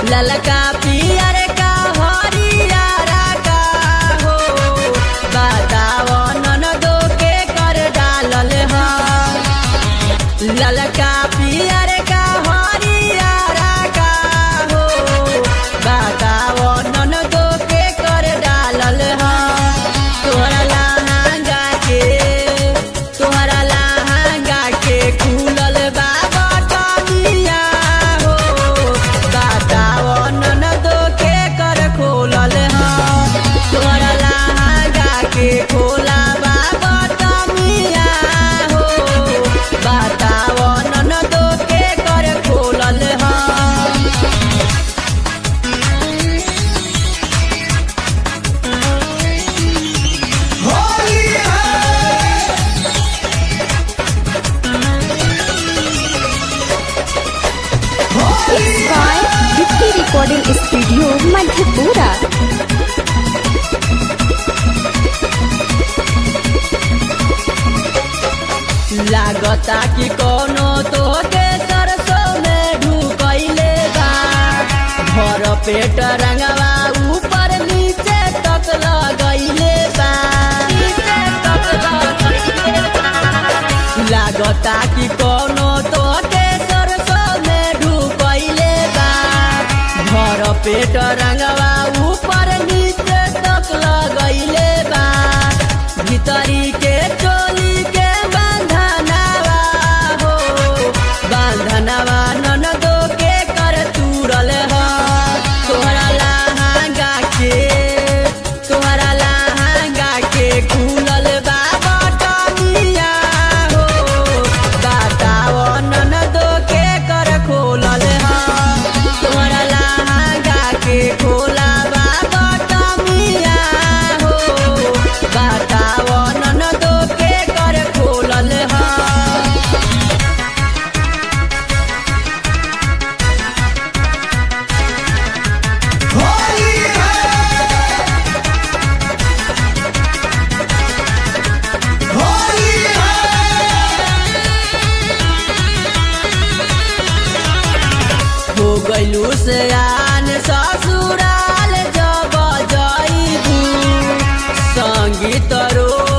ललका पियर का हरियारा का हो बताव ननदो के कर डालल ह ललका पियर का हरियारा का हो बताव ननदो के कर डालल ह तोहरा लहंगा के तोहरा लहंगा के खुलल बा बटनिया हो बताव ननदो के कर खोलल ह तोहरा लहंगा के खोला बा बटनिया हो बताव ननदो के कर खोलल ह होली है Holi by Vicky Recording Studio, Madhepura. लागता कि कोनो तोहके सरसों में ढुकैले बा भर पेट रंगवा ऊपर नीचे तक लगैले बा नीचे तक लगैले बा। लागता कि कोनो तोहके सरसों में ढुकैले बा भर पेट रंगवा ऊपर नीचे तक लगैले बा भीतरी के चोली के बंधनवा हो बंधनवा ननदो के कर तुरल ह तोहरा लहंगा के तोहरा लहंगा के खुलल बा बटनिया हो बताव ननदो के कर खोलल ह तोहरा लहंगा के खोला बा बटनिया हो बताव ननदो के कर खोलल ह होली है होली है हो गइलू से आन ससुराल जब जइबू संगीत रो